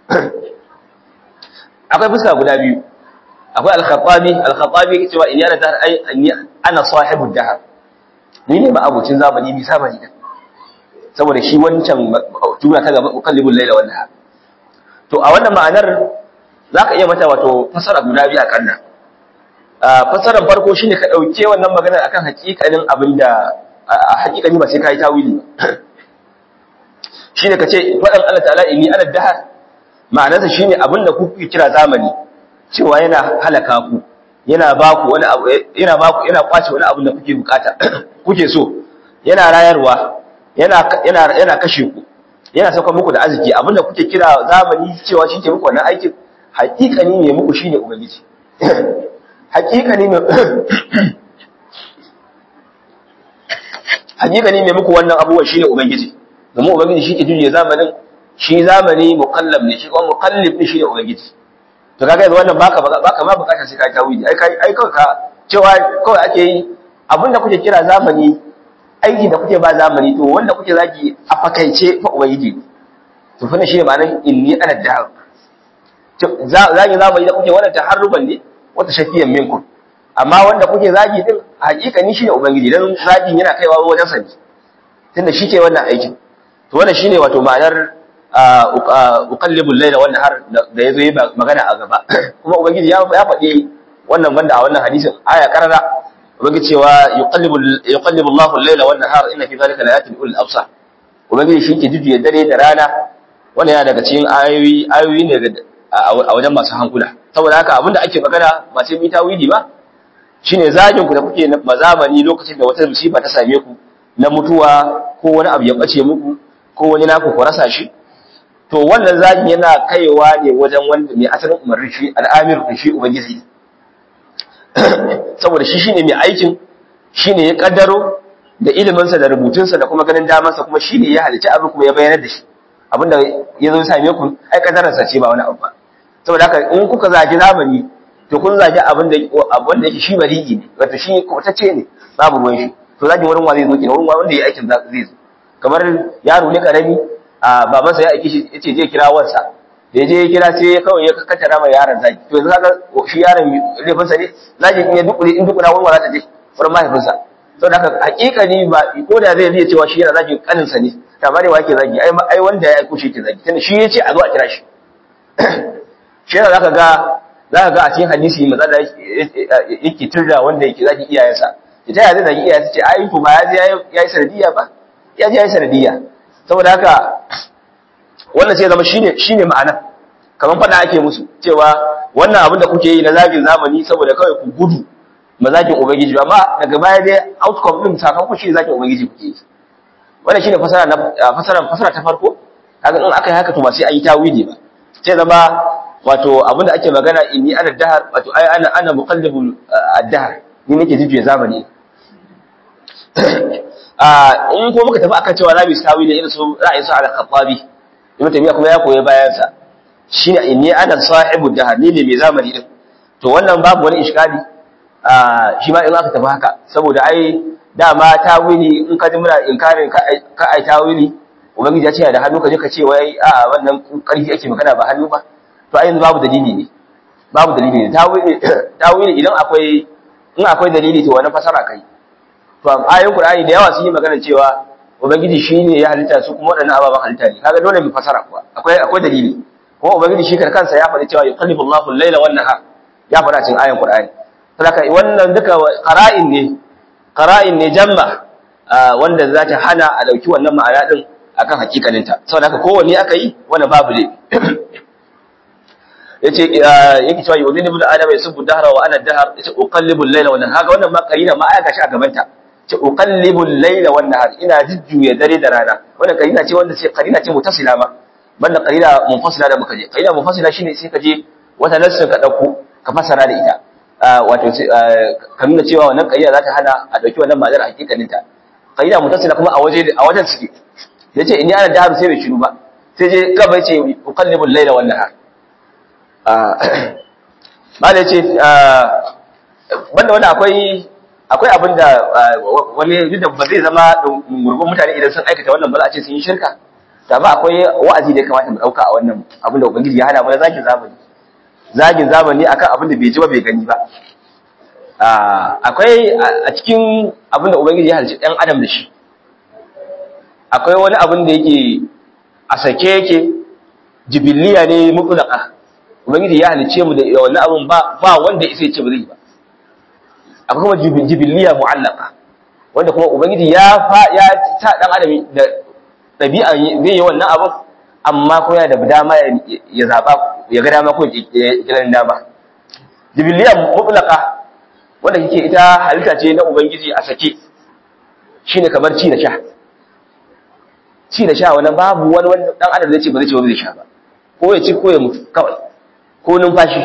akwai fuska guda biyu akwai al-khattabi al-khattabi yake cewa in yana dahar ai ana sahibu dahar ni ne ba abucin zamani ni zamani din saboda shi wancan juna ta gaba ukallibul laila wal nahar to a wannan ma'anar zaka iya mata wato fasara guda biyu a kanna fasaran farko shine ka dauke wannan magana akan hakikanin abinda a hakikani ba sai kai tawili ba shine kace fadan Allah ta'ala inni ana dahar ma'anarsa shine abinda ku kuke kira zamani cewa yana halaka ku yana ba ku wani abu yana ba ku yana kwace wani abu da kuke bukata kuke so yana rayarwa yana yana yana kashe ku yana sauka muku da arziki abinda kuke kira zamani cewa shi ke muku wannan aikin hakikani ne muku shine ubangiji hakikani ne hakikani ne muku wannan abubuwan shine ubangiji domin ubangiji shi ke juye zamanin shi zamani mukallab ne shi kuma mukallib ne shine ubangiji to kaga yanzu wannan baka baka ma bukatar sai ka tawili ai kai ai kawai ka cewa kawai ake yi abinda kuke kira zamani aiki da kuke ba zamani to wanda kuke zaki a fakaice fa ubangiji to fa shi ne ma'anar inni ana dahar zaki zamani da kuke wannan taharruban ne wata shafiyan minkum amma wanda kuke zagi din hakikani shine ubangiji dan zagin yana kaiwa wajen sani tunda shi ke wannan aikin to wannan shine wato ma'anar uqallibul layla wan nahar da yazo yi magana a gaba kuma ubangiji ya ya faɗi wannan banda a wannan hadisin aya karara ubangiji cewa yuqallibul yuqallibul Allahu al-layla wan nahar inna fi dhalika layatin ulil absar ubangiji shi ke jujjuya dare da rana wannan yana daga cikin ayoyi ayoyi ne a wajen masu hankula saboda haka abinda ake magana ba sai mita widi ba shine zagin ku da kuke mazamani lokacin da wata musiba ta same ku na mutuwa ko wani abu ya bace muku ko wani naku ku rasa shi to wannan zagin yana kaiwa ne wajen wanda mai asalin umarni shi al'amir da shi ubangiji saboda shi shine mai aikin shine ya kaddaro da iliminsa da rubutunsa da kuma ganin damansa kuma shine ya halicci abin kuma ya bayyana da shi abinda ya zo same ku ai kaddararsa ce ba wani abu ba saboda haka in kuka zagi zamani to kun zagi abin da abin da yake shi bari'i ne wato shi kwatacce ne babu ruwan shi to zagi wurin wa zai zo kenan wurin wanda ya aikin zai zo kamar yaro ne karami a babansa ya aiki shi yace je kira wansa da je ya kira sai kawai ya kakkata mai yaron zagi to yanzu kaga shi yaron laifinsa ne zagi in ya dukure in dukura wurin wa za ta je wurin mahaifinsa saboda haka hakikani ba ko da zai iya cewa shi yana zagi kaninsa ne amma dai wake zagi ai ai wanda ya aiko shi ke zagi tunda shi yace a zo a kira shi shi yana zaka ga zaka ga a cikin hadisi matsala yake turda wanda yake zagi iyayensa ita ya zai zagi iyayensa ce ai to ba ya ya yi sanadiyya ba ya ji ya yi sanadiyya saboda haka wannan sai zama shine shine ma'ana kamar fada ake musu cewa wannan abin da kuke yi na zagin zamani saboda kawai ku gudu mazagin ubangiji amma daga baya dai outcome din sakamakon shi zagin ubangiji kuke yi wannan shine fasara na fasara fasara ta farko kaga in aka yi haka to ba sai an yi tawili ba sai zama wato abinda ake magana inni ana dahar wato ai ana ana muqallibul ad-dahr ni nake jijiye zamani a in ko muka tafi akan cewa zamu tawili irin su ra'ayin su al-khattabi ibn tamiya kuma ya koyi bayan sa shine inni ana sahibu dahar ni ne mai zamani din to wannan babu wani iskali a shi ma in aka tafi haka saboda ai dama tawili in ka ji muna inkarin ka ai tawili ubangiji ya ce da hannu ka je ka ce wai a wannan karfi ake magana ba hannu ba to ai yanzu babu dalili ne babu dalili ne tawili tawili idan akwai in akwai dalili to wannan fasara kai to ayoyin qur'ani da yawa sun yi magana cewa ubangiji shine ya halitta su kuma wadannan ababan halitta ne kaga dole mu fasara kuwa akwai akwai dalili kuma ubangiji shi kansa ya faɗi cewa yuqallibu Allahu al-laila wan nahar ya faɗa cikin ayoyin qur'ani saboda wannan duka qara'in ne qara'in ne jamma wanda za ta hana a dauki wannan ma'ana din akan hakikaninta saboda haka kowanne aka yi wannan babu ne yace yake cewa yudin ibn adam yasubbu dahra wa ana dahr yace uqallibu al-layla wa nahar haka wannan ma qarina ma aya gashi a gaban ta ce uqallibu al-layla wan nahar ina jujjuya dare da rana wannan karina ce wanda ce karina ce mutasila ma banda karina munfasila da muka je karina munfasila shine sai ka je wata nassin ka dauko ka fasara da ita wato ka nuna cewa wannan karina za ta hana a dauki wannan ma'anar hakikanin ta karina mutasila kuma a waje a wajen suke yace in ana daru sai bai shiru ba sai je gaba yace uqallibu al-layla wan nahar mala yace banda wanda akwai akwai abin da wani duk da ba zai zama gurgun mutane idan sun aikata wannan ba za a ce sun yi shirka to amma akwai wa'azi da ya kamata mu dauka a wannan abin da ubangiji ya hana mu na zagin zamani zagin zamani akan abin da bai ji ba bai gani ba akwai a cikin abin da ubangiji ya halicci ɗan adam da shi akwai wani abin da yake a sake yake jibiliya ne mutlaka ubangiji ya halicce mu da wannan abin ba ba wanda ya ce ba zai ba akwai kuma jibiliya mu'allaka wanda kuma ubangiji ya fa ya ta dan adam da dabi'a zai yi wannan abin amma ko yana da dama ya zaba ya ga dama ko ya kira dama jibiliya mutlaka wanda kike ita halitta ce na ubangiji a sake shine kamar ci da sha ci da sha wannan babu wani wani dan adam zai ce ba zai ce ba zai sha ba ko ya ci ko ya mutu kawai ko numfashi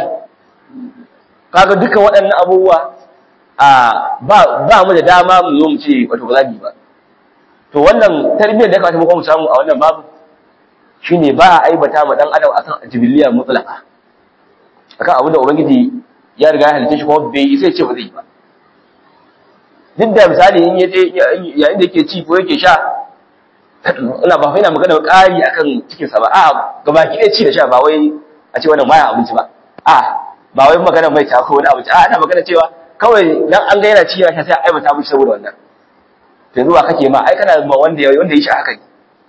kaga duka waɗannan abubuwa a ba ba mu da dama mu zo mu ce wato ba za mu ba to wannan tarbiyyar da ya kamata mu kuma samu a wannan babu shine ba a aibata ma dan adam akan jibiliya mutlaqa akan abin da ubangiji ya riga ya halitta shi kuma bai sai ce ba zai ba duk da misali in yaje yayin da yake ci ko yake sha ina ba ina magana ƙari akan cikin sa ba a gabaki ɗaya ci da sha ba wai a ce wannan baya abinci ba a ba wai magana mai ta ko wani abinci a ana magana cewa kawai dan an ga yana ci yana sha sai a aibata mishi saboda wannan to yanzu ba kake ma ai kana ma wanda ya wanda ya shi haka ne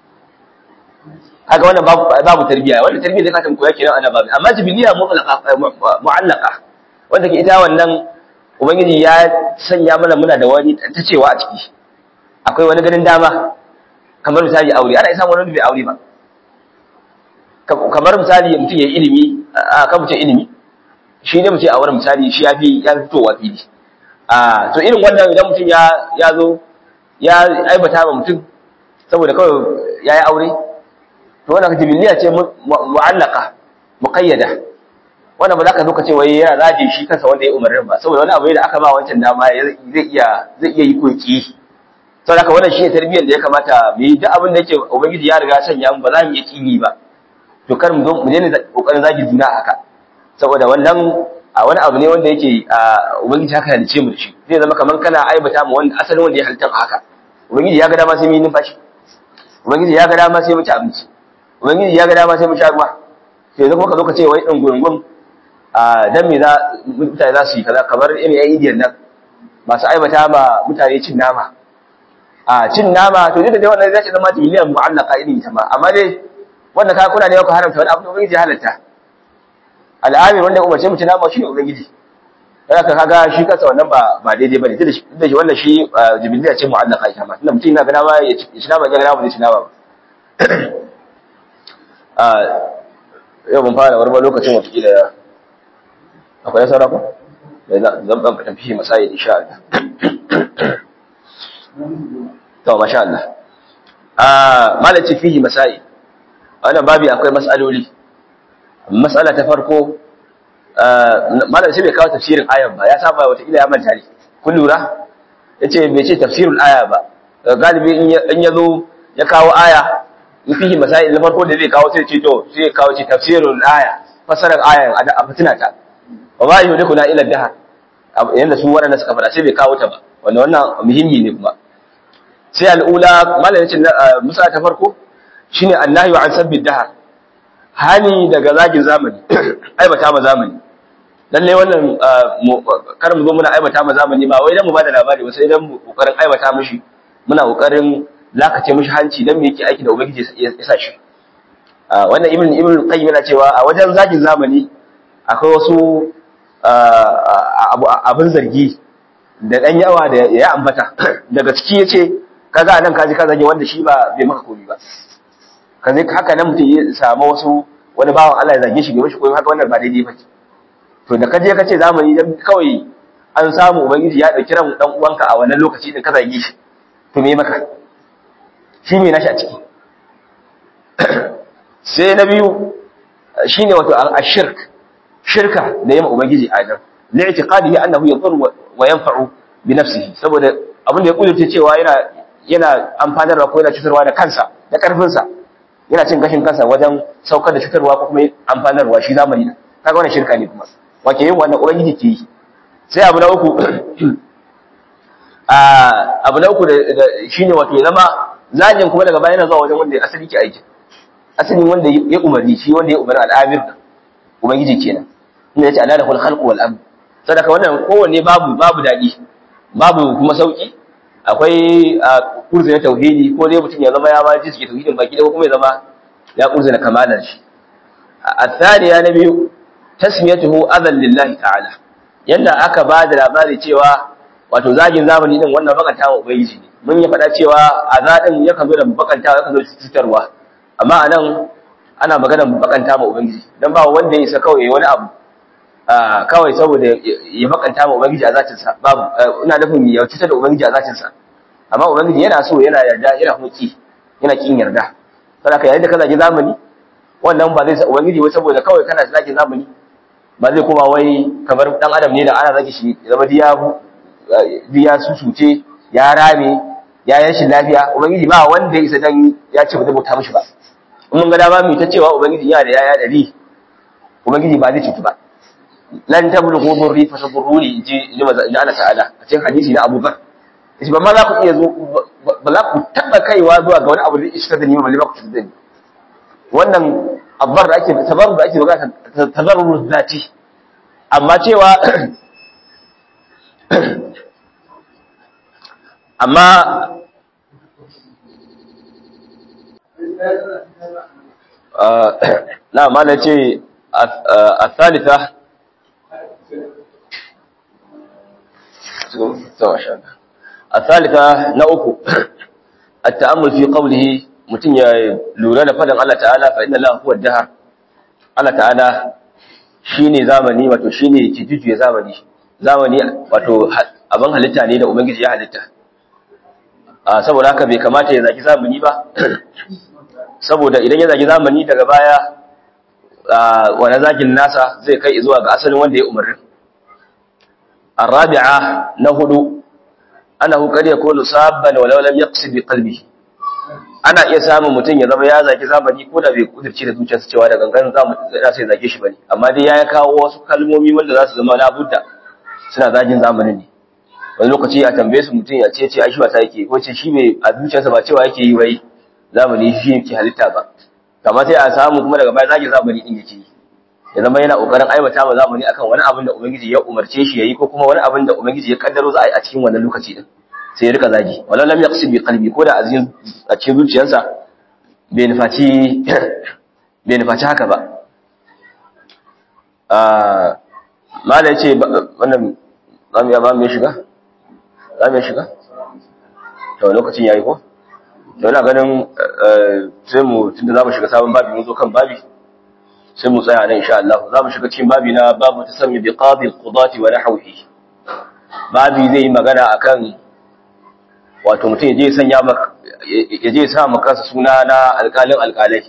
haka wannan babu babu tarbiya wannan tarbiya da ka koya kenan ana babu amma jibiliya mu'allaqa mu'allaqa wanda ke ita wannan ubangiji ya sanya mana muna da wani ta cewa a ciki akwai wani ganin dama kamar misali aure ana isa wani bai aure ba kamar misali mutum ya yi ilimi a kan mutum ilimi shi ne mutum a wurin misali shi ya fi ya fitowa fili a to irin wannan idan mutum ya ya zo ya aibata ma mutum saboda kawai ya yi aure to wannan jibiliya ce mu'allaka muqayyada wannan ba za ka zo ka ce wai yana zaje shi kansa wanda ya umarnin ba saboda wani abu da aka ba wancan dama zai iya zai iya yi ko ki saboda haka wannan shine tarbiyyar da ya kamata mu yi duk abin da yake ubangiji ya riga sanya mu ba za mu iya kini ba to kar mu zo mu daina kokarin zagi juna haka saboda wannan a wani abu ne wanda yake ubangiji haka halice mu da shi zai zama kamar kana aibata mu wanda asalin wanda ya halitta haka ubangiji ya ga dama sai mu yi numfashi ubangiji ya ga dama sai mu ci abinci ubangiji ya ga dama sai mu sha ruwa to yanzu kuma ka zo ka ce wai ɗan gungun a dan me za mutane za su yi kaza kamar irin yan indiyan nan masu aibata ma mutane cin nama a cin nama to duka dai wannan zai zama miliyan mu'allaka irin ita ma amma dai wanda ka kuna ne ku haramta wani abu da ubangiji halatta al'amir wanda umarce mu ci nama shine ubangiji dan haka kaga shi kansa wannan ba ba daidai bane da shi wannan shi jibiliya ce mu'allaka ita ma tunda mutum yana ga dama ya ci nama ya ga dama zai ci nama ba a yau mun fara warba lokacin wata kila akwai saura ko da zan ban tafi masai insha Allah to masha Allah ah malaci fihi masai wannan babi akwai mas'aloli mas'ala ta farko malam sai bai kawo tafsirin ayan ba ya saba wata kila ya manta ne kun lura yace bai ce tafsirul aya ba galibi in ya zo ya kawo aya in fihi masai na farko da zai kawo sai ce to sai ya kawo ce tafsirul aya fasarar ayan a fitina ta wa ma yuhlikuna ila dahar yanda su waɗanda suka fara sai bai kawo ta ba wanda wannan muhimmi ne kuma sai al'ula malam yace musa ta farko shine annahyu an sabbi dahar hani daga zagin zamani aibata ma zamani lalle wannan kar mu zo muna aibata ma zamani ba wai dan mu bada labari ba sai dan mu kokarin aibata mishi muna kokarin lakace mishi hanci dan me yake aiki da ubangiji ya sa shi wannan ibn ibn qayyim yana cewa a wajen zagin zamani akwai wasu abin zargi da ɗan yawa da ya ambata daga ciki ya ce kaga anan kaji ka zage wanda shi ba bai maka komi ba ka zai haka nan mutum ya samu wasu wani bawan Allah ya zage shi bai mashi komi haka wannan ba daidai ba to da kaje ka ce zamani dan kawai an samu ubangiji ya dauki ran dan uwanka a wannan lokaci din ka zage shi to me maka shi me nashi a ciki sai na biyu shine wato ashirk shirka da yamma ubangiji adam li'tiqadihi annahu yadur wa yanfa'u bi nafsihi saboda abin da ya kudurce cewa yana yana amfanarwa ko yana cutarwa da kansa da karfin sa yana cin gashin kansa wajen saukar da cutarwa ko kuma amfanarwa shi zamani kaga wannan shirka ne kuma wake yin wannan ubangiji ke yi sai abu na uku abu na uku da shine wato zama zagin kuma daga baya yana zuwa wajen wanda asali ke aiki asalin wanda ya umarni shi wanda ya umarni al'amir da ubangiji kenan inda yace alala kul khalq wal amr sadaka wannan kowanne babu babu dadi babu kuma sauki akwai kurzi na tauhidi ko dai mutum ya zama ya ma ji suke tauhidin baki da kuma ya zama ya kurzi na kamalar shi الثانية نبي تسميته أذى لله تعالى yanda aka ba da labari cewa wato zagin zamani din wannan bakanta wa ubangiji ne mun yi faɗa cewa azadin yakan zo da bakanta yakan zo da cutarwa amma anan ana magana bakanta ma ubangiji dan ba wanda ya isa kawai yayi wani abu kawai saboda ya bakanta ma ubangiji a zatin sa babu ina nufin ya cutar da ubangiji a zatin sa amma ubangiji yana so yana yarda yana huki yana kin yarda saboda yayin da ka zagi zamani wannan ba zai ubangiji wai saboda kawai kana zagi zamani ba zai kuma wai kamar dan adam ne da ana zagi shi zama diya diya susuce ya rame ya yashi lafiya ubangiji ba wanda ya isa dan ya ce ba zai bauta mishi ba in mun ga dama mu ta cewa ubangiji yana da yaya dari ubangiji ba zai cutu ba lan tablughu burri fa taburruni ji ji Allah ta'ala a cikin hadisi na Abu Bakar shi ba ma za ku iya zo ba za ku taba kaiwa zuwa ga wani abu da iska da ni ba ba ku cutu da ni wannan abbar da ake tabarru da ake magana tabarru zati amma cewa amma na ma na ce a salita a salita na uku a ta'ammul fi qawlihi mutum ya lura da fadan Allah ta'ala fa inna Allah huwa dahar Allah ta'ala shine zamani wato shine kijiju zamani zamani wato abin halitta ne da ubangiji ya halitta saboda haka bai kamata ya zaki zamani ba saboda idan ya zaki zamani daga baya wani zakin nasa zai kai zuwa ga asalin wanda ya umarni الرابعة نهد أنه قد يكون صابا ولو لم يقصد بقلبه ana iya samun mutum ya zama ya zaki zamani ko da bai kudirce da zuciyarsa cewa da gangan za mu tsaya sai zage shi bane amma dai ya kawo wasu kalmomi wanda za su zama labudda suna zagin zamanin ne wani lokaci a tambaye su mutum ya ce ce ai shi ba ta yake ko ce shi bai a zuciyarsa ba cewa yake yi wai zamani shi yake halitta ba kamar sai a samu kuma daga baya zagin zamani din yake yi ya zama yana kokarin aibata ma zamani akan wani abin da ubangiji ya umarce shi yayi ko kuma wani abin da ubangiji ya kaddaro za a yi a cikin wannan lokaci din sai ya rika zagi wala lam yaqsid bi qalbi ko da azin a cikin zuciyarsa bai nufaci bai nufaci haka ba ah mala yace wannan zamu ya ba mu shiga zamu shiga to lokacin yayi ko to ina ganin sai mu tunda zamu shiga sabon babi mun zo kan babi sai mu tsaya nan insha Allah zamu shiga cikin babi na babu tasammi bi qadi al-qudati wa nahwihi babi zai yi magana akan wato mutum ya sanya ya je sa maka suna na alƙalin alƙalai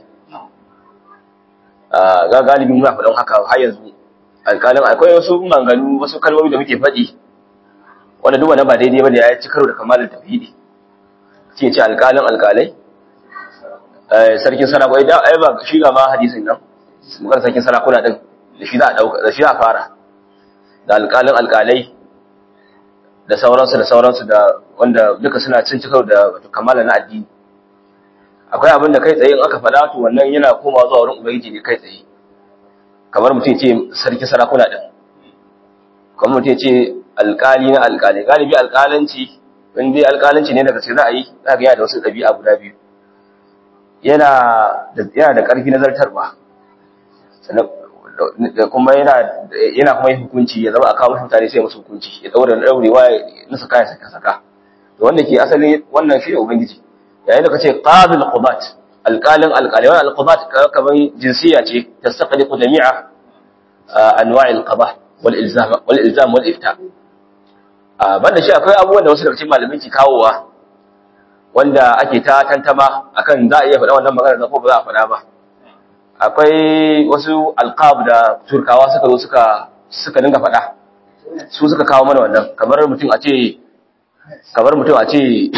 ga galibi muna faɗin haka har yanzu alƙalin akwai wasu manganu wasu kalmomi da muke faɗi wanda duk wanda ba daidai ba da ya ci karo da kamalin tauhidi ce ce alƙalin alƙalai sarkin sarakuna idan ai ba shi ga ma hadisin nan mukan sarkin sarakuna din da shi za a dauka da shi za a fara da alƙalin alƙalai da sauransu da sauransu da wanda duka suna cin cikar da wato kamala na addini akwai abin da kai tsaye in aka faɗa to wannan yana komawa zuwa wurin ubangiji ne kai tsaye kamar mutum ce sarki sarakuna din kamar mutum ce alƙali na alƙali galibi alƙalanci in dai alƙalanci ne daga ce za a yi za ga yana da wasu ɗabi'a guda biyu yana da yana da ƙarfi na zartarwa sannan da kuma yana yana kuma yin hukunci ya zama a kawo mutane sai musu hukunci ya daura daurewa na saka ya saka saka to wanda ke asali wannan shi ne ubangiji yayin da kace qadil qudat alqalin alqali wannan alqudat kaman jinsiya ce tastaqliqu jami'a anwa' alqada wal ilzam wal ilzam wal ifta a banda shi akwai abubuwan da wasu daga cikin malamai ke kawowa wanda ake ta tantama akan za a iya faɗa wannan magana ko ba za a faɗa ba akwai wasu alqab da turkawa suka zo suka suka dinga faɗa su suka kawo mana wannan kamar mutum a ce kamar mutum a ce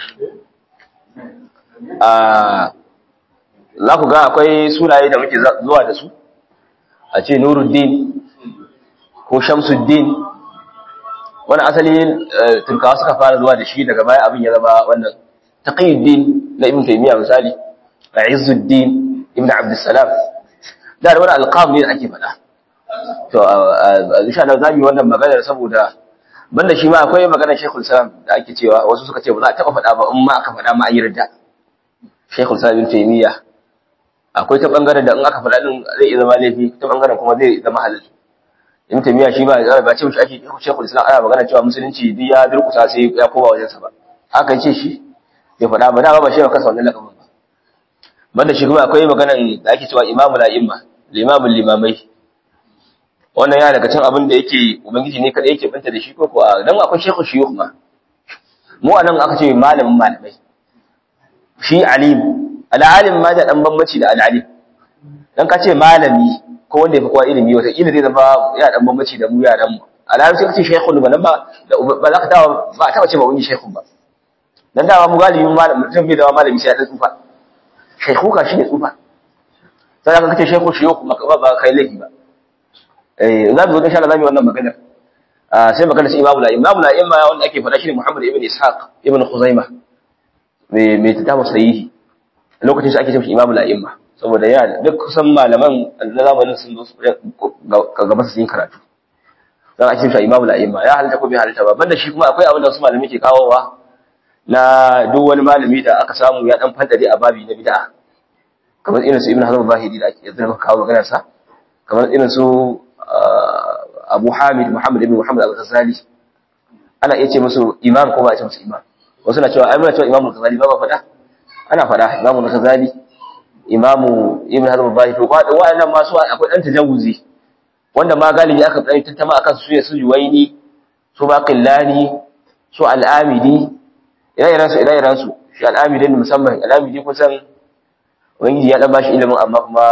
a za ku ga akwai sunaye da muke zuwa da su a ce nuruddin ko shamsuddin wani asali turkawa suka fara zuwa da shi daga baya abin ya zama wannan taqiyuddin na ibn taymiya misali da izzuddin ibn abdussalam da wani alqab ne da ake faɗa to insha Allah zamu yi wannan magana saboda banda shi ma akwai maganar Sheikhul Islam da ake cewa wasu suka ce ba za a taba faɗa ba in ma aka faɗa ma an yarda Sheikhul Islam ibn taymiya akwai ta bangaren da in aka faɗa din zai iya zama laifi ta bangaren kuma zai zama halal ibn taymiya shi ba ba ce mishi ake shekul islam ana magana cewa musulunci duk ya durkusa sai ya koma wajen sa ba aka ce shi bai faɗa ba da ba shi ba kansa wannan lakabin ba banda shi kuma akwai maganan da ake cewa imamu la imma limamul limamai wannan ya daga cikin abin da yake ubangiji ne kada yake banta da shi ko ko dan akwai shekul shuyukh ma mu anan aka ce malamin malamai shi alim al-alim ma da dan bambanci da al-alim dan ka ce malami ko wanda ya fi kowa ilimi wata ilimi zai zama ya dan bambanci da mu yaran mu alhamdu sai kace shaykhun ba nan ba ba za ka dawo ba ta ce ba wani shaykhun ba dan dawa mu galibin malam mutum bai dawa malami sai ya tsufa shaykhuka shi ne tsufa sai ka kace shaykhu shi yau ba ba kai laifi ba eh za mu zo insha Allah zamu yi wannan magana sai magana sai imamu la'im imamu la'im ma wanda ake faɗa shi ne Muhammad ibn Ishaq ibn Khuzaimah mai mai tatamu sahihi lokacin shi ake cewa imamu la'im ma saboda ya duk kusan malaman na zamanin sun zo gaba su yin karatu don a cikin imamu la'imma ya halitta ko bai halitta ba banda shi kuma akwai abin da wasu malami ke kawowa na duk wani malami da aka samu ya dan fadade a babi na bid'a kamar irin su ibn hazm zahiri da ake yanzu kawo maganar sa kamar irin su abu hamid muhammad ibn muhammad al-ghazali ana iya ce musu imam ko ba a ce musu imam wasu na cewa ai muna cewa imam al-ghazali ba ba faɗa ana faɗa imam al-ghazali imamu ibn hazm al-zahiri to wa'annan ma su akwai dan tajawuzi wanda ma galibi aka dan tantama akan su su juwaini su baqillani su al-amidi ire-iren su ire-iren su shi al-amidi musamman al-amidi kusan wani ya dan bashi ilimin amma kuma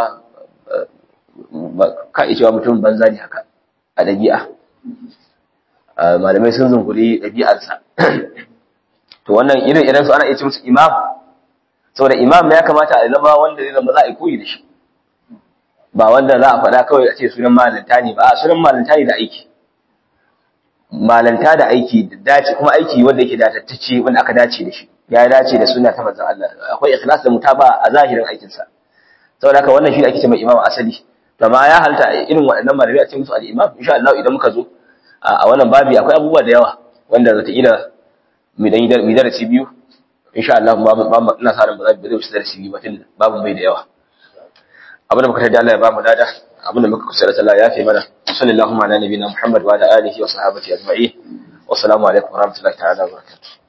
ka iya cewa mutum banza ne haka a dabi'a malamai sun zunguri dabi'arsa to wannan irin-iren su ana iya ce musu imam saboda imam ya kamata a zama wanda zai zama za a yi koyi da shi ba wanda za a faɗa kawai a ce sunan malanta ne ba a sunan malanta ne da aiki malanta da aiki da dace kuma aiki wanda yake datattacce wanda aka dace da shi ya dace da sunna ta manzon Allah akwai ikhlas da mutaba a zahirin aikin sa saboda haka wannan shi ake cewa imam asali to ma ya halta irin waɗannan malamai a ce musu al-imam insha Allah idan muka zo a wannan babi akwai abubuwa da yawa wanda zata ila mu dan mu darasi biyu insha Allah ba ina sa ran ba zai wuce darasi biyu ba tun babu bai da yawa abin da muka tada Allah ya ba mu dada abin da muka kusa da Allah ya fi mana sallallahu ala nabiyina Muhammad wa ala alihi wa sahbihi ajma'in wa assalamu alaikum wa rahmatullahi ta'ala wa barakatuh